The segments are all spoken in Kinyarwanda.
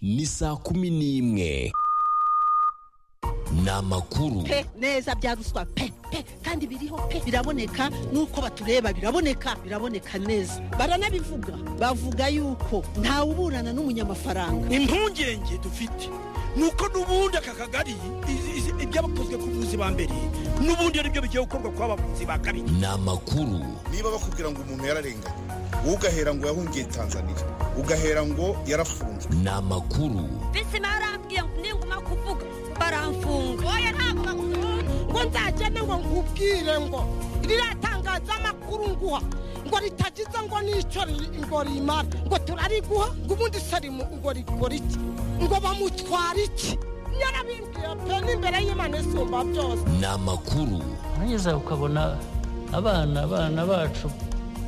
ni saa kumi n'imwe ni amakuru pe neza bya ruswa pe pe kandi biriho pe biraboneka nuko batureba biraboneka biraboneka neza baranabivuga bavuga yuko ntawe uburana n'umunyamafaranga impungenge dufite ni uko n'ubundi aka kagari izi- izi- ibyabakozwe ku buvuzi ba mbere n'ubundi ari byo bigiye gukorwa ku bavuzi ba kabiri ni amakuru niba bakubwira ngo umuntu yararenganye wowe ugahera ngo yahungiye tanzania ugahera ngo yarafunzwe ni amakuru bizima yarambwiye ngo ninguma kuvuga baramfunga oya ntabwo bakuvuga ngo nzagende ngo nkubwire ngo riratangaza amakuru nguha ngo ritagize ngo n'icyo ri- ngo rimara ngo turariguha ngo ubundi se rimu- ngo rikora iki ngo bamutwara iki yarabimbwiye pe n'imbere y'imana isumba byose ni amakuru warangiza ukabona abana abana bacu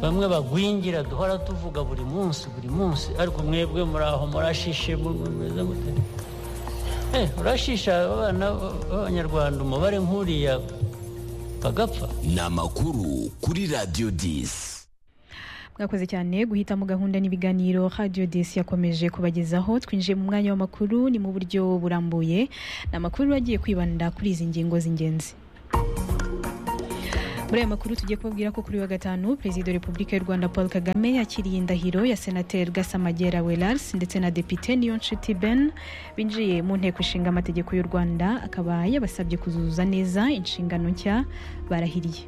bamwe bagwingira duhora tuvuga buri munsi buri munsi ariko mwebwe muraho murashishe mu- mu- mumeze mute Eh, urashisha abana b'abanyarwanda umubare nk'uriya bagapfa ni amakuru kuri radiyo disi mwakoze cyane guhita mu gahunda n'ibiganiro radiyo desi yakomeje kubagezaho twinjiye mu mwanya w'amakuru ni mu buryo burambuye ni amakuru agiye kwibanda kuri izi ngingo z'ingenzi muri aya makuru tugiye kubabwira ko kuri wa gatanu perezida wa repubulika y'u rwanda paul kagame yakiriye indahiro ya senateri gasamagera welars ndetse na depite niyonshuti ben binjiye mu nteko ishinga amategeko y'u rwanda akaba yabasabye kuzuza neza inshingano nshya barahiriye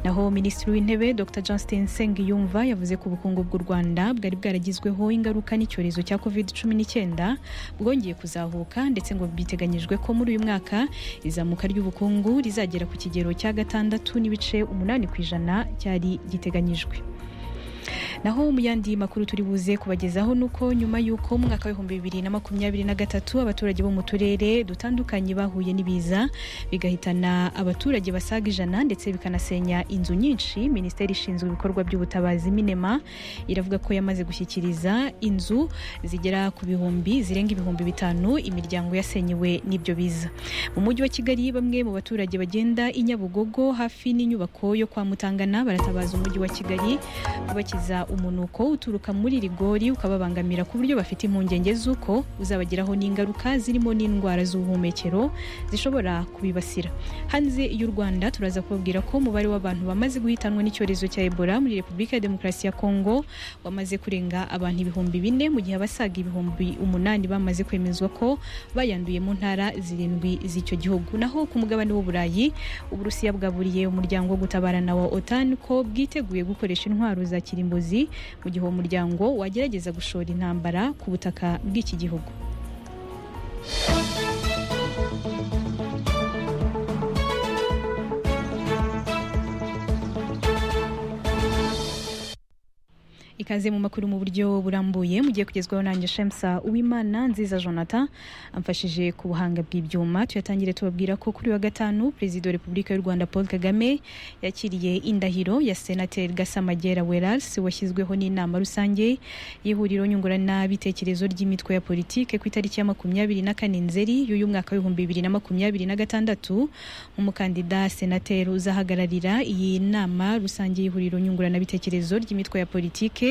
naho minisitiri w'intebe dr justin sengiyumva yavuze ko ubukungu bw'u rwanda bwari bwaragizweho ingaruka n'icyorezo cya covid 19 bwongeye kuzahuka ndetse ngo biteganyijwe ko muri uyu mwaka izamuka ry'ubukungu rizagera ku kigero cya gatandatu n'ibice umunani ku ijana cyari giteganyijwe naho mu yandi makuru turi buze kubagezaho ni uko nyuma y'uko mu mwaka w'ibihumbi bibiri na makumyabiri na gatatu abaturage bo mu turere dutandukanye bahuye n'ibiza bigahitana abaturage basaga ijana ndetse bikanasenya inzu nyinshi minisiteri ishinzwe ibikorwa by'ubutabazi minema iravuga ko yamaze gushyikiriza inzu zigera ku bihumbi zirenga ibihumbi bitanu imiryango yasenyewe n'ibyo biza mu mujyi wa kigali bamwe mu baturage bagenda i nyabugogo hafi n'inyubako yo kwa mutangana baratabaza umujyi wa kigali kubakiza umunuko uturuka muri rigori ukababangamira ku buryo bafite impungenge z'uko uzabagiraho n'ingaruka zirimo n'indwara z'ubuhumekero zishobora kubibasira hanze y'u rwanda turaza kubabwira ko umubare w'abantu bamaze guhitanwa n'icyorezo cya ebola muri repubulika ya demokarasi ya kongo wamaze kurenga abantu ibihumbi bine mu gihe abasaga ibihumbi umunani bamaze kwemezwa ko bayanduye mu ntara zirindwi z'icyo gihugu naho ku mugabane w'uburayi uburusiya bwaburiye umuryango wo gutabarana wa otan ko bwiteguye gukoresha intwaro za kirimbuzi mu gihe uwo muryango wagerageza gushora intambara ku butaka bw'iki gihugu ikaze mu makuru mu buryo burambuye mugiye kugezwaho nanjye shemsa uwimana nziza jonathan amfashije ku buhanga bw'ibyuma tuyatangire tubabwira ko kuri wa gatanu perezida wa repubulika y'u rwanda paul kagame yakiriye indahiro ya senateri gasamagera werasi washyizweho n'inama rusange y'ihuriro nyunguranabitekerezo ry'imitwe ya politike ku itariki ya makumyabiri na kane nzeri y'uyu mwaka w'ibihumbi bibiri na makumyabiri na gatandatu nk'umukandida senateri uzahagararira iyi nama rusange y'ihuriro nyunguranabitekerezo ry'imitwe ya politike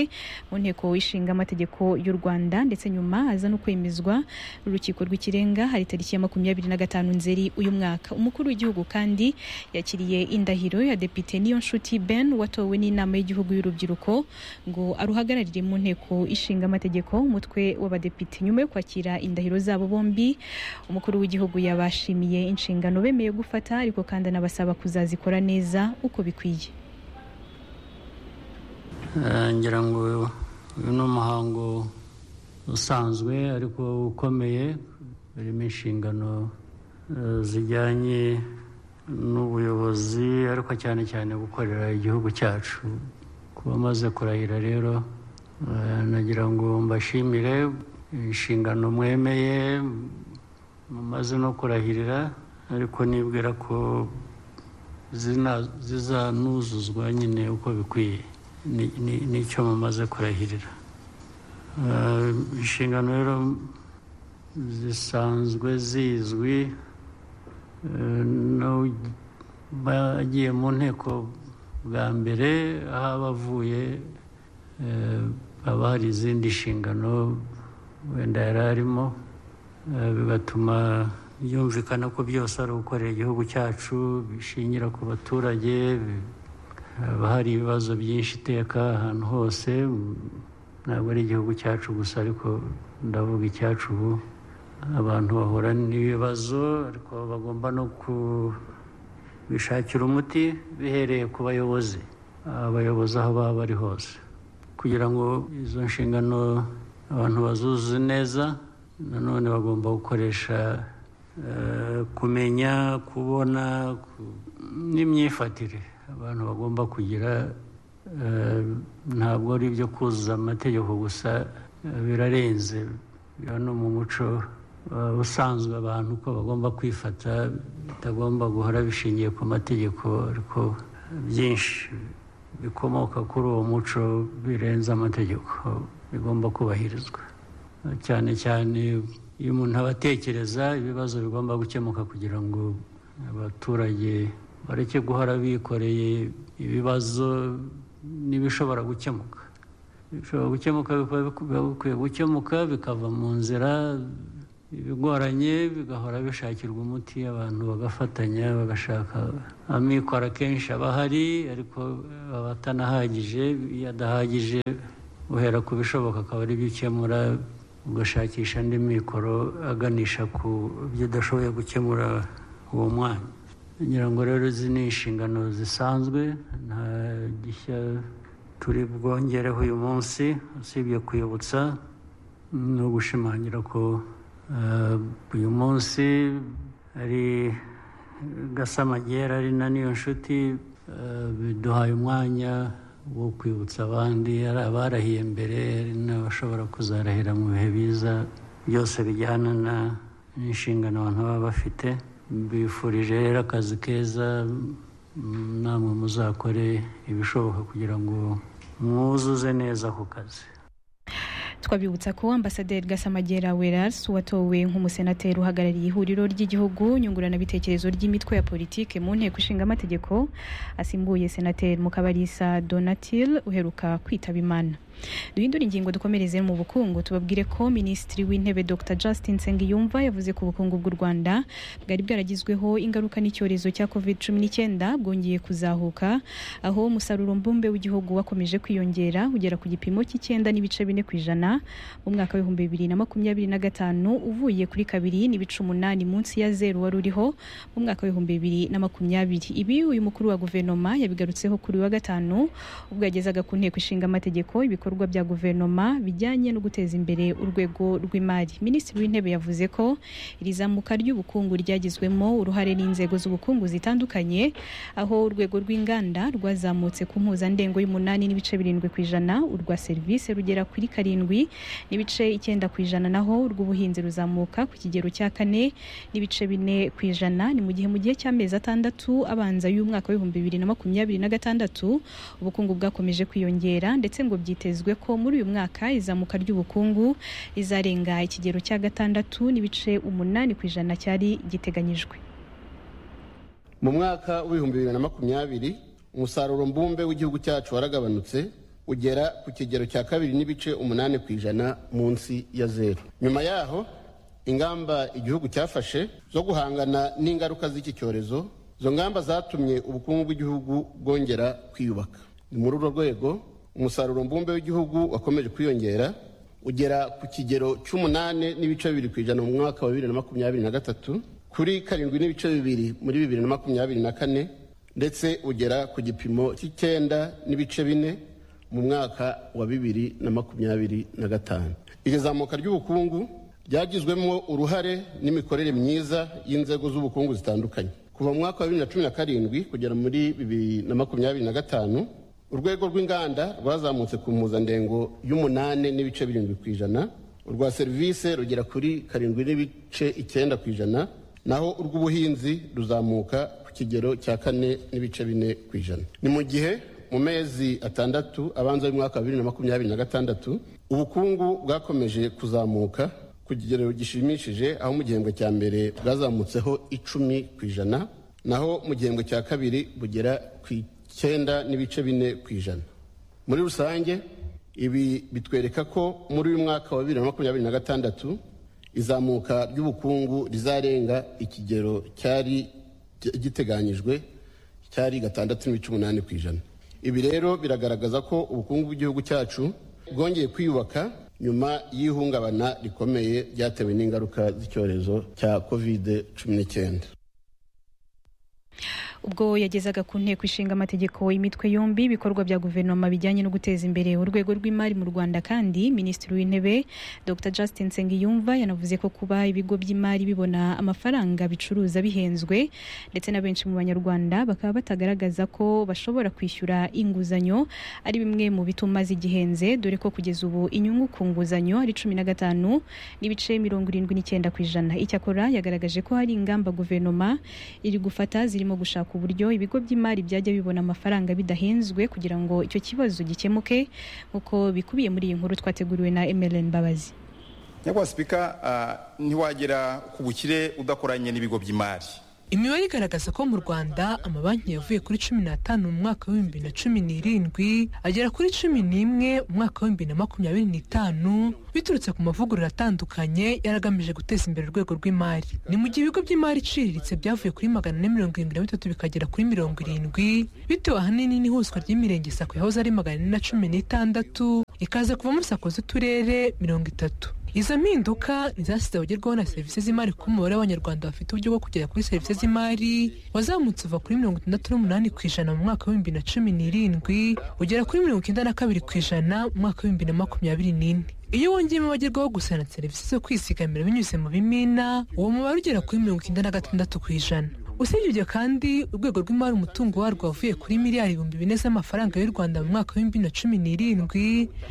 mu nteko ishinga amategeko y'u rwanda ndetse nyuma aza no kwemezwa n'urukiko rw'ikirenga hari tariki ya makumyabiri na gatanu nzeri uyu mwaka umukuru w'igihugu kandi yakiriye indahiro ya depite niyonshuti ben watowe n'inama y'igihugu y'urubyiruko ngo aruhagararire mu nteko ishinga amategeko umutwe w'abadepite nyuma yo kwakira indahiro zabo bombi umukuru w'igihugu yabashimiye inshingano bemeye gufata ariko kandi anabasaba kuzazikora neza uko bikwiye Eh, ngira ngo uyu ni umuhango usanzwe ariko ukomeye urimo inshingano eh, zijyanye n'ubuyobozi ariko cyane cyane gukorera igihugu cyacu ku bamaze kurahira rero eh, nagira ngo mbashimire inshingano mwemeye mumaze no kurahirira ariko nibwira ko zina- zizanuzuzwa nyine uko bikwiye Ni- ni- nicyo mumaze kurahirira Eh, inshingano rero zisanzwe zizwi Eh, n'abagiye mu nteko bwa mbere aho aba avuye eh, haba hari izindi nshingano wenda yari arimo eh, bigatuma yumvikana ko byose ari ugukorera igihugu cyacu bishingira ku baturage bi- haba hari ibibazo byinshi iteka ahantu hose mm, ntabwo ari igihugu cyacu gusa ariko ndavuga icyacu ubu abantu bahura n'ibibazo ariko bagomba no kubishakira umuti bihereye ku bayobozi abayobozi aho baba bari hose kugira ngo izo nshingano abantu bazuzuze neza nanone bagomba gukoresha eh, kumenya kubona ku- n'imyifatire abantu bagomba kugira eh, ntabwo ari ibyo kuzuza amategeko gusa eh, birarenze biba no mu muco eh, usanzwe abantu ko bagomba kwifata bitagomba guhora bishingiye ku mategeko ariko byinshi bikomoka kuri uwo muco birenze amategeko bigomba kubahirizwa cyane cyane iyo umuntu abatekereza ibibazo bigomba gukemuka kugira ngo abaturage bareke guhora bikoreye ibibazo n'ibishobora gukemuka bishobora gukemuka bikaba biba bikwiye gukemuka bikava mu nzira ibigoranye bigahora bishakirwa umuti abantu bagafatanya bagashaka amikoro akenshi aba ahari ariko aba atanahagije iyo adahagije uhera ku bishoboka akaba ari byo ukemura ugashakisha andi mikoro aganisha ku byo udashoboye gukemura uwo mwanya ngira ngo rero izi ni inshingano zisanzwe nta gishya turi bwongereho uyu munsi usibye kuyibutsa ni ugushimangira ko eh, uyu munsi ari gasamagera ari na niyo nshuti eh, biduhaye umwanya wo kwibutsa abandi ari abarahiye mbere hari n'abashobora kuzarahira mu bihe biza byose bijyana na n'inshingano abantu baba bafite mbifurije rero akazi keza mm, namwe muzakore ibishoboka kugira ngo mwuzuze neza ako kazi twabibutsa ko ambasaderi gasamagera werasi watowe nk'umusenateri uhagarariye ihuriro ry'igihugu nyunguranabitekerezo ry'imitwe ya politike mu nteko ishinga amategeko asimbuye senateri mukabarisa donatil uheruka kwitaba imana duhindura ingingo dukomereze mu bukungu tubabwire ko minisitiri w'intebe dr justin nsengiyumva yavuze ko ubukungu bw'u rwanda bwari bwaragizweho ingaruka n'icyorezo cya covid cumi n'icyenda bwongeye kuzahuka aho umusaruro mbumbe w'igihugu wakomeje kwiyongera ugera ku gipimo cy'icyenda n'ibice bine ku ijana mu mwaka w'ibihumbi bibiri na makumyabiri na gatanu uvuye kuri kabiri n'ibice umunani munsi ya zeru wari uriho mu mwaka w'ibihumbi bibiri na makumyabiri ibi uyu mukuru wa guverinoma yabigarutseho kuri wa gatanu ubwo yagezaga ku nteko ishinga amategeko ibikorwa bya guverinoma bijyanye no guteza imbere urwego rw'imari minisitiri w'intebe yavuze ko iri zamuka ry'ubukungu ryagizwemo uruhare n'inzego z'ubukungu zitandukanye aho urwego rw'inganda rwazamutse ku mpuzandengo y'umunani n'ibice birindwi ku ijana urwa serivisi rugera kuri karindwi n'ibice icyenda ku ijana naho urw'ubuhinzi ruzamuka ku kigero cya kane n'ibice bine ku ijana ni mu gihe mu gihe cy'amezi atandatu abanza y'umwaka w'ibihumbi bibiri na makumyabiri na gatandatu ubukungu bwakomeje kwiyongera ndetse ngo byitezwe ko muri uyu mwaka izamuka ry'ubukungu rizarenga ikigero cya gatandatu n'ibice umunani ku ijana cyari giteganyijwe mu mwaka w'ibihumbi bibiri na makumyabiri umusaruro mbumbe w'igihugu cyacu waragabanutse ugera ku kigero cya kabiri n'ibice umunani ku ijana munsi ya zeru nyuma yaho ingamba igihugu cyafashe zo guhangana n'ingaruka z'iki cyorezo izo ngamba zatumye ubukungu bw'igihugu bwongera kwiyubaka ni muri urwo rwego umusaruro mbumbe w'igihugu wakomeje kwiyongera ugera ku kigero cy'umunani n'ibice bibiri ku ijana mu mwaka wa bibiri na makumyabiri na gatatu kuri karindwi n'ibice bibiri muri bibiri na makumyabiri na kane ndetse ugera ku gipimo cy'icyenda n'ibice bine mu mwaka wa bibiri na makumyabiri na gatanu iri zamuka ry'ubukungu ryagizwemo uruhare n'imikorere myiza y'inzego z'ubukungu zitandukanye kuva mu mwaka wa bibiri na cumi na karindwi kugera muri bibiri na makumyabiri na gatanu urwego rw'inganda rwazamutse ku mpuzandengo y'umunani n'ibice birindwi ku ijana urwa serivisi rugera kuri karindwi n'ibice icyenda ku ijana naho urw'ubuhinzi ruzamuka ku kigero cya kane n'ibice bine ku ijana ni mu gihe mu mezi atandatu abanza y'umwaka wa bibiri na makumyabiri na gatandatu ubukungu bwakomeje kuzamuka ku kigero gishimishije aho mu gihembwe cya mbere bwazamutseho icumi ku ijana naho mu gihembwe cya kabiri bugera ku icyenda n'ibice bine ku ijana muri rusange ibi bitwereka ko muri uyu mwaka wa bibiri na makumyabiri na gatandatu izamuka ry'ubukungu rizarenga ikigero cyari giteganyijwe cyari gatandatu n'ibice umunani ku ijana ibi rero biragaragaza ko ubukungu bw'igihugu cyacu bwongeye kwiyubaka nyuma y'ihungabana rikomeye ryatewe n'ingaruka z'icyorezo cya kovide cumi n'icyenda ubwo yagezaga ku nteko ishinga amategeko imitwe yombi ibikorwa bya guverinoma bijyanye no guteza imbere urwego rw'imari mu rwanda kandi minisitiri w'intebe dr justin nsengiyumva yanavuze ko kuba ibigo by'imari bibona amafaranga bicuruza bihenzwe ndetse na benshi mu banyarwanda bakaba batagaragaza ko bashobora kwishyura inguzanyo ari bimwe mu bituma zigihenze dore ko kugeza ubu inyungu ku nguzanyo ari cumi na gatanu n'ibice mirongo irindwi n'icyenda ku ijana icyakora yagaragaje ko hari ingamba guverinoma iri gufata zirimo gushaka uburyo ibigo by'imari byajya bibona amafaranga bidahenzwe kugira ngo icyo kibazo gikemuke nk'uko bikubiye muri iyi nkuru twateguriwe na emeline mbabazi nyakubahwa sipika ah, ntiwagera ku bukire udakoranye n'ibigo by'imari imibare igaragaza ko mu rwanda amabanki yavuye kuri cumi n'atanu mu mwaka w'ibihumbi na cumi n'irindwi agera kuri cumi n'imwe mu mwaka w'ibihumbi na makumyabiri n'itanu biturutse ku mavugurura atandukanye yari agamije guteza imbere urwego rw'imari ni mu gihe ibigo by'imari iciriritse byavuye kuri magana ane mirongo irindwi na bitatu bikagera kuri mirongo irindwi bitewe ahanini n'ihuzwa ry'imirenge sako yahoze ari magana ane na cumi n'itandatu ikaza kuvamo sako z'uturere mirongo itatu izo mpinduka ni zasize abagerwaho na serivisi z'imari kuko umubare w'abanyarwanda bafite uburyo bwo kugera kuri serivisi z'imari wazamutse uva kuri mirongo itandatu n'umunani ku ijana mu mwaka w'ibihumbi na cumi n'irindwi ugera kuri mirongo icyenda na kabiri ku ijana mu mwaka w'ibihumbi na makumyabiri n'ine iyo wongeyemo abagerwaho gusa na serivisi zo kwizigamira binyuze mu bimina uwo mubare ugera kuri mirongo icyenda na gatandatu ku ijana usibye ibyo kandi urwego rw'imari umutungo warwo wavuye kuri miliyari ibihumbi bine z'amafaranga y'u rwanda mu mwaka w'ibihumbi bibiri na cumi n'irindwi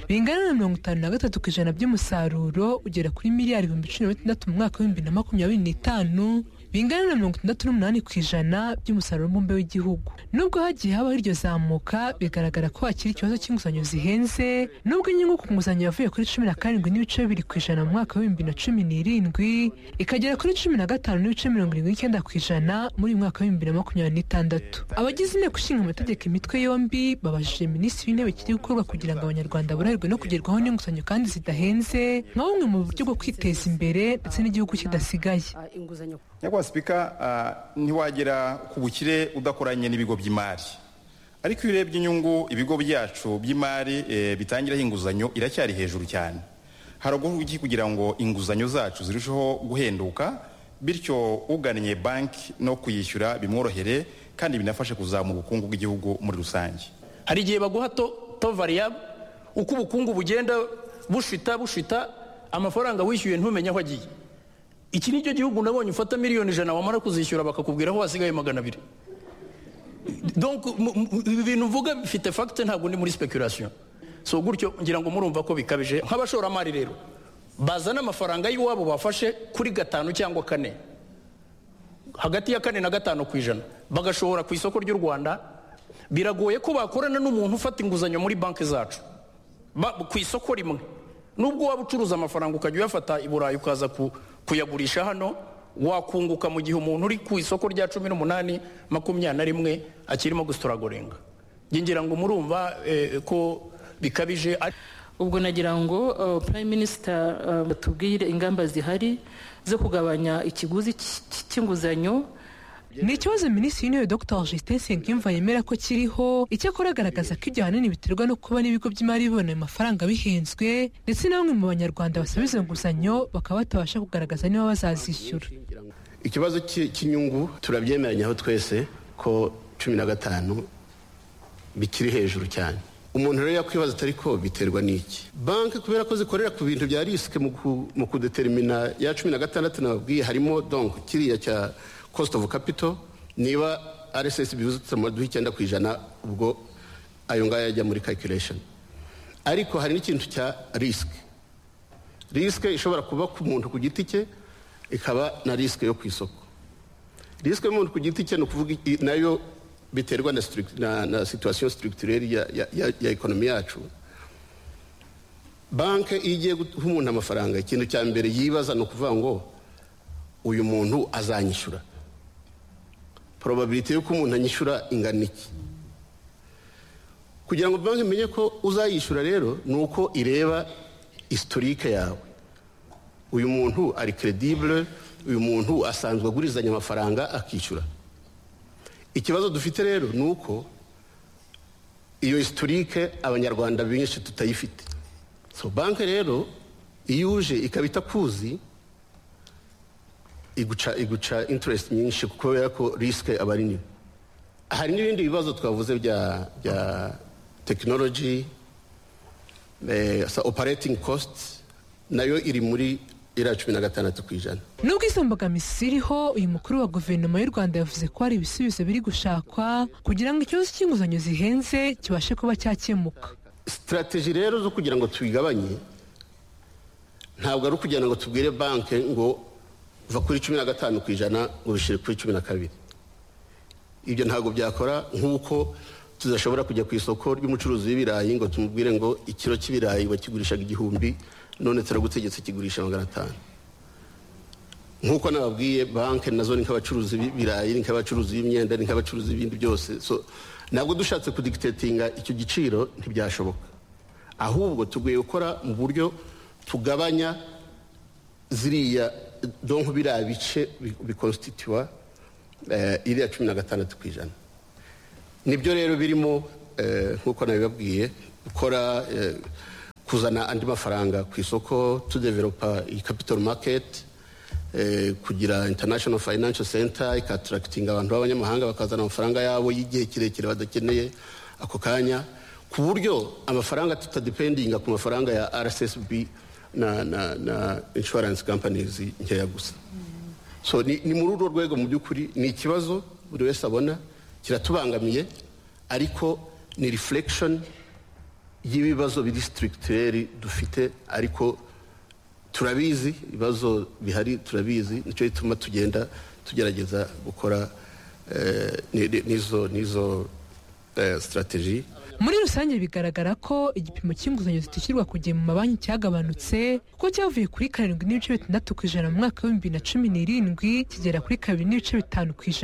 bingana na mirongo itanu na gatatu ku ijana by'umusaruro ugera kuri miliyari ibihumbi cumi na bitandatu mu mwaka w'ibihumbi bibiri na makumyabiri n'itanu bingana na mirongo itandatu n'umunani ku ijana by'umusaruro mbumbe w'igihugu nubwo hagiye habaho iryo zamuka bigaragara ko hakiri ikibazo cy'inguzanyo zihenze nubwo inyungu ku nguzanyo yavuye kuri cumi na karindwi n'ibice bibiri ku ijana mu mwaka w'ibihumbi na cumi n'irindwi ikagera kuri cumi na gatanu n'ibice mirongo irindwi n'icyenda ku ijana muri uyu mwaka w'ibihumbi bibiri na makumyabiri n'itandatu abagize inteko ishinga amategeko imitwe yombi babajije minisitiri w'intebe ikiri gukorwa kugira ngo abanyarwanda boroherwe no kugerwaho n'inguzanyo kandi zidahenze nka bumwe mu buryo bwo kwiteza imbere ndetse n'igihugu kidasigaye inguzanyo nyakubahwa sipika ah, ntiwagera ku bukire udakoranye n'ibigo by'imari ariko iyo urebye inyungu ibigo byacu by'imari eh, bitangiraho inguzanyo iracyari hejuru cyane haraguru iki kugira ngo inguzanyo zacu zirusheho guhenduka bityo ugannye banki no kuyishyura bimworohere kandi binafashe kuzamura ubukungu bw'igihugu muri rusange hari igihe baguha to, to variable uko ubukungu bugenda bushita bushita amafaranga wishyuye ntumenye aho agiye iki ni cyo gihugu nabonye ufata miliyoni ijana wamara kuzishyura bakakubwira aho hasigaye magana abiri donc mu- mu- ibi bintu mvuga bifite fagite ntabwo ndi muri speculation so gutyo ngira ngo murumva ko bikabije nk'abashoramari rero bazana amafaranga y'iwabo bafashe kuri gatanu cyangwa kane hagati ya kane na gatanu ku ijana bagashobora ku isoko ry'u rwanda biragoye ko bakorana n'umuntu ufata inguzanyo muri banki zacu Ba- ku isoko rimwe nubwo waba ucuruza amafaranga ukajya uyafata i burayi ukaza ku- kuyagurisha hano wakunguka mu gihe umuntu uri ku isoko rya cumi n'umunani makumyabiri na rimwe akirimo gusituragorenga Njye ngira ngo murumva eh, ko bikabije ari- ubwo nagira ngo uh, prime minister um, batubwire ingamba zihari zo kugabanya ikiguzi cy- cy- cy'inguzanyo ni ikibazo minisitiri w'intebe dr justin nsengiyumva yemera ko kiriho icyakora agaragaza ko ibyo ahanini biterwa no kuba n'ibigo by'imari bibona ayo mafaranga bihenzwe ndetse na bamwe mu banyarwanda basaba izo nguzanyo bakaba batabasha kugaragaza niba bazazishyura ikibazo cy- cy'inyungu turabyemeranyaho twese ko cumi na gatanu bikiri hejuru cyane umuntu rero yakwibaza atari ko biterwa n'iki banki kubera ko zikorera ku bintu bya risike mu ku- mu kudetermina ya cumi na gatandatu nababwiye harimo donc kiriya cya cost of capital niba rss bibuzutse amaduha icyenda ku ijana ubwo ayo ngayo ajya muri calculation ariko hari n'ikintu cya risike risike ishobora kuba ku muntu ku giti cye ikaba na risike yo ku isoko risike y'umuntu ku giti cye ni ukuvuga i- nayo biterwa na, struct- na, na situation structurelle ya, ya, ya, ya ekonomi yacu banki iyo igiye guha umuntu amafaranga ikintu cya mbere yibaza ni ukuvuga ngo uyu muntu azanyishyura probability y'uko umuntu anyishyura ingana iki kugira ngo banki imenye ko uzayishyura rero ni uko ireba isitorike yawe uyu muntu ari keredibure uyu muntu asanzwe agurizanya amafaranga akishyura ikibazo dufite rero ni uko iyo historike abanyarwanda benshi tutayifite so banki rero iyo uje ikaba itakuzi iguca iguca interest nyinshi kuko kubera ko risike aba ari nini hari n'ibindi bibazo twavuze bya bya tekinoloji operating cost nayo iri muri iriya cumi na gatandatu ku ijana nubwo izo mbogamizi ziriho uyu mukuru wa guverinoma y'u rwanda yavuze ko hari ibisubizo biri gushakwa kugira ngo ikibazo cy'inguzanyo zihenze kibashe kuba cyakemuka sitarateji rero zo kugira ngo tubigabanye ntabwo ari ukugira ngo tubwire banki ngo va kuri cumi na gatanu ku ijana ngo ubishyire kuri cumi na kabiri ibyo ntabwo byakora nk'uko tudashobora kujya ku isoko ry'umucuruzi w'ibirayi ngo tumubwire ngo ikiro cy'ibirayi bakigurishaga igihumbi none turagutegetse kigurisha magana atanu nk'uko nababwiye banki nazo ni nk'abacuruzi b'ibirayi ni nk'abacuruzi b'imyenda ni nk'abacuruzi b'ibindi byose so ntabwo dushatse kudikitetinga icyo giciro ntibyashoboka ahubwo tugiye gukora mu buryo tugabanya ziriya donko biriya bice bikonsititiwa iriya cumi na gatandatu ku ijana nibyo rero birimo nk'uko nabibabwiye gukora kuzana andi mafaranga ku isoko tudeveropa iyi kapitoro maketi kugira international financial center ikatarakitinga abantu b'abanyamahanga bakazana amafaranga yabo y'igihe kirekire badakeneye ako kanya ku buryo amafaranga tutadipendinga ku mafaranga ya rssb na, na, na insurance companies nkeya gusa so ni, ni muri urwo rwego mu by'ukuri ni ikibazo buri wese abona kiratubangamiye ariko ni reflection y'ibibazo biri structurel dufite ariko turabizi ibibazo bihari turabizi nicyo gituma tugenda tugerageza gukora eh, ni- ni- n'izo n'izo eh, strategy muri rusange bigaragara ko igipimo cy'inguzanyo zitishyurwa ku gihe mu mabanki cyagabanutse kuko cyavuye kuri karindwi n'ibice bitandatu ku ijana mu mwaka w'ibihumbi bibiri na cumi n'irindwi kigera kuri kabiri n'ibice bitanu ku ijana